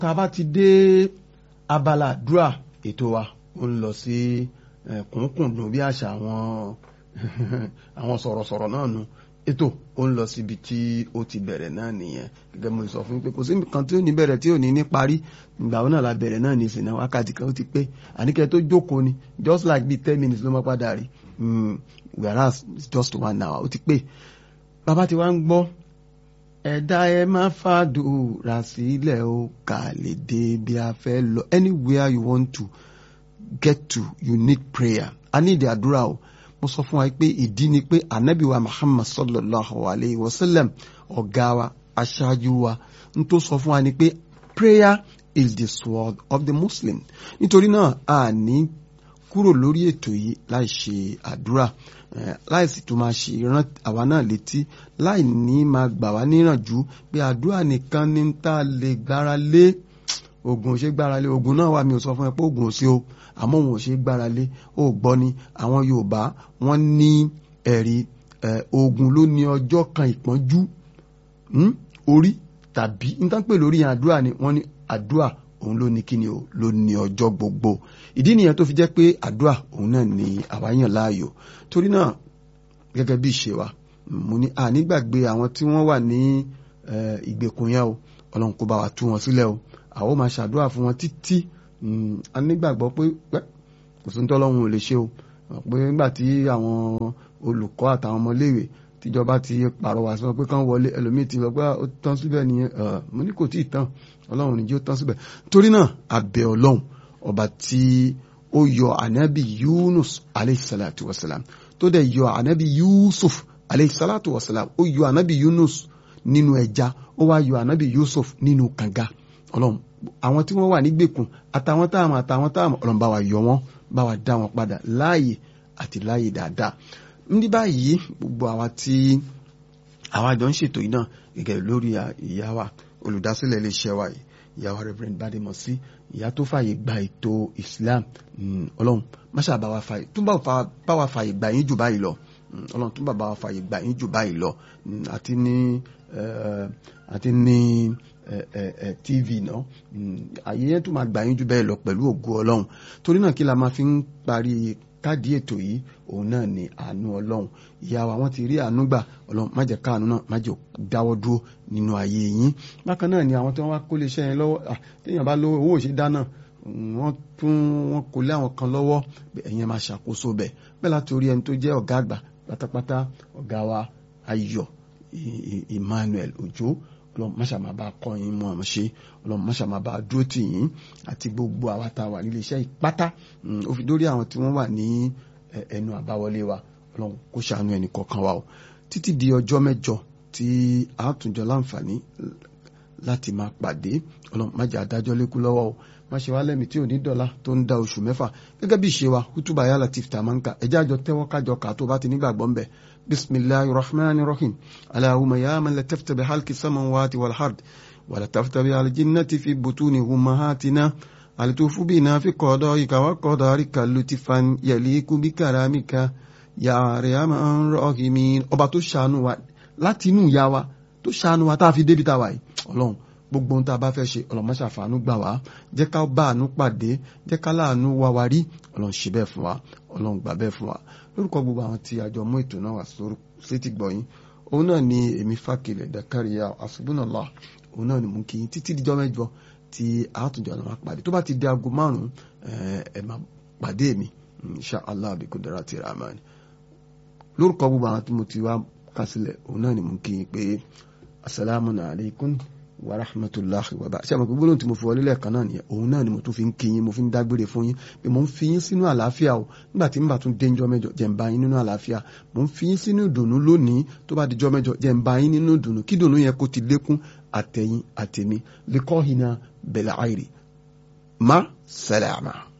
tá a bá ti dé abala àdúrà ètò wa ó ń lọ sí kùnkùndùn bí àṣà àwọn àwọn sọ̀rọ̀sọ̀rọ̀ náà nu ètò ó ń lọ síbi tí ó ti bẹ̀rẹ̀ náà nìyẹn gẹ́gẹ́ mo sọ fún pé kò sí nǹkan tí ó ní bẹ̀rẹ̀ tí ò ní ní parí ìgbà wo náà la bẹ̀rẹ̀ náà ní ìsìn náà wákàtí kan ó ti pé àníkẹ́ tó jókòó ni just like bíi ten minutes ló máa padà rí whereas it's just one hour ó ti pé bàbá ti wá ń gbọ́ ẹ̀dá ẹ má fàdúrà sílẹ̀ ó kà lè dé bí a fẹ́ lọ anywhere you want to get to you need prayer i need àdúrà o mo sọ fún wa pé ìdí ni pé anabi wa muhammad sallallahu alayhi wa sallam ọ̀gá wa aṣáájú wa n tó sọ fún wa ni pé prayer is the sword of the muslim nítorí náà a ní kúrò lórí ètò yìí láì ṣe àdúrà láì sì tún máa ṣe ìran àwa náà létí láì ní máa gbà wá níyànjú pé àdúrà nìkan ní tá a lè gbára lé oògùn ò ṣe gbára lé oògùn náà wà mí ò sọ fún ẹ pé oògùn ò sí o àmọ́ òun ò ṣe gbára lé ó gbọ́ ni àwọn Yorùbá wọ́n ní ẹ̀rí oògùn ló ní ọjọ́ kan ìpọ́njú orí tàbí nítorí pé lórí àdúrà ni wọ́n ní àdúrà òun ló ní kíni o ló ní ọjọ́ gbogbo ìdí nìyẹn tó fi jẹ́ pé àdúrà òun náà ni àwa yàn láàyò torí náà gẹ́gẹ́ bí ìṣe wa mo ní ànígbàgbé àwọn tí wọ́n wà ní ìgbèkùn yẹn o ọlọ́run kó bá wa tú wọn sílẹ̀ o àwọn máa ṣàdúrà fún wọn títí a nígbàgbọ́ pé kò sí nítorí ọlọ́run ò lè ṣe o pé nígbà tí àwọn olùkọ́ àtàwọn ọmọléèwé tíjọba ti pàrọwà sí wọn pé kán wọlé ẹlòmíì ti lọ pé ó tán síbẹ̀ nìyẹn mo ní kò tí ì tán ọlọ́run níjó tán síbẹ̀ torí náà abẹ ọlọ́run ọba tí ó yọ ànábì Yunus aleyhisalatu wasalam tó dẹ̀ yọ ànábì Yusuf aleyhisalatu wasalam ó yọ ànábì Yunus nínú ẹja ó wá yọ ànábì Yusuf nínú kànga ọlọ́run àwọn tí wọ́n wà nígbèkùn àtàwọn táàmù àtàwọn táàmù ọlọ́run bá wa yọ wọ́n bá wa dá wọn padà láàyè àti láàyè dáadáa ní báyìí gbogbo àwa tí àwa jọ ń ṣètò yìí náà gẹ́gẹ́ lórí ìyá wa olùdásílẹ̀ iléeṣẹ́ wa yìí ìyá wa Reverend Badimosi ìyá tó fààyè gba ètò Islam ọlọ́run máṣá bá wa fààyè tún bá wa fààyè gbà yín jù báyìí lọ ọlọ́run tún bá wa fààyè gbà yín jù báyìí lọ àti ní àti ní tv náà àyè yẹn tún máa gbà yín jù bẹ́ẹ̀ lọ pẹ̀lú ògo ọlọ́run torí náà kí la máa fi ń parí káàdì ètò yìí òun náà ni àánú ọlọ́run ìyá wa wọ́n ti rí àánú gbà ọlọ́run má jẹ́ káàánú náà má jẹ́ dáwọ́ dúró nínú ayé yín bákan náà ni àwọn tí wọ́n wá kó lè ṣe yẹn lọ́wọ́ téèyàn bá lówó owó òṣè dáná wọ́n tún wọ́n kó lé àwọn kan lọ́wọ́ ẹ̀yin máa ṣàkóso bẹ̀ bẹ́ẹ̀ láti orí ẹni tó jẹ́ ọ̀gá àgbà pátápátá ọ̀gá wa ayọ̀ Emmanuel Òjó ọlọ́run máṣà máa bá kọ́ yín mọ́ ọmọ ṣe ọlọ́run máṣà máa bá dúró tì yín àti gbogbo àwa tá a wà nílé iṣẹ́ ìpátá ó fi dórí àwọn tí wọ́n wà ní ẹnu àbáwọlé wa ọlọ́run kó ṣàánú ẹnì kọ̀ọ̀kan wa o títí di ọjọ́ mẹ́jọ tí a tún jọ láǹfààní láti máa pàdé ọlọ́run má jẹ́ adájọ́ lékú lọ́wọ́ o má ṣe wá lẹ́mìí tí ò ní dọ̀la tó ń da oṣù mẹ́fà gẹ́gẹ́ bí ìṣe wa hútùbà yálà tí fìtà máa ń kà ẹjẹ́ àjọ tẹ́wọ́ kájọ kà tó bá ti nígbàgbọ́ ń bẹ̀ bisimilahi rahman rahim alahuma ya man latafta bi halki samawati wal hard wala tafta bi aljinnati fi butuni ummahatina alitufu bina fi qadaika wa qadarika lutifan yaliku bi karamika ya arhaman rahimin ọba tó ṣàánú wa láti inú ìyá wa tó ṣàánú wa tá a fi débi tá a wà yìí ọlọ́run gbogbo ohun tá a bá fẹ́ ṣe ọlọ́run ṣàfàánú gbà wá jẹ́ ká bá àánú pàdé jẹ́ ká láàánú wá wa rí ọlọ́run ṣe bẹ́ẹ̀ fún wa ọlọ́run gbà bẹ́ẹ̀ fún wa lórúkọ gbogbo àwọn tí àjọ mú ètò náà wá sétí gbọ̀yìn òun náà ni èmi fàkìlẹ̀ dàkàríyà àṣùbùnàlá òun náà ni mú kí títí díjọ́ mẹ́jọ tí àtúnjọ náà máa pàdé tó bá ti di aago márùn-ún ẹ máa pàdé mi insha allah bí kudrati rahman lórúkọ gbogbo àwọn tí mo ti wá kásílẹ̀ òun náà ni mú kí pé asalaamu alaykum wa rahmatulahi wa barakatuh ṣe àmọ́ gbogbo lóhùn tí mo fi wọlé lẹ́ẹ̀kan náà nìyẹn òun náà ni mo tún fi ń kí yín mo fi ń dágbére fún yín pé mo ń fi yín sínú àlàáfíà o nígbà tí n bá tún dénjọ́ mẹ́jọ jẹ́ ń bá yín nínú àlàáfíà mo ń fi yín sínú ìdùnnú lónìí tó bá dijọ́ mẹ́jọ jẹ́ ń bá yín nínú ìdùnnú kí ìdùnnú yẹn kó ti lékún àtẹ̀yìn àtẹ̀mí lẹ́kọ́ hinna bẹ̀lẹ̀ àìrì má sẹ́lẹ̀ àmà.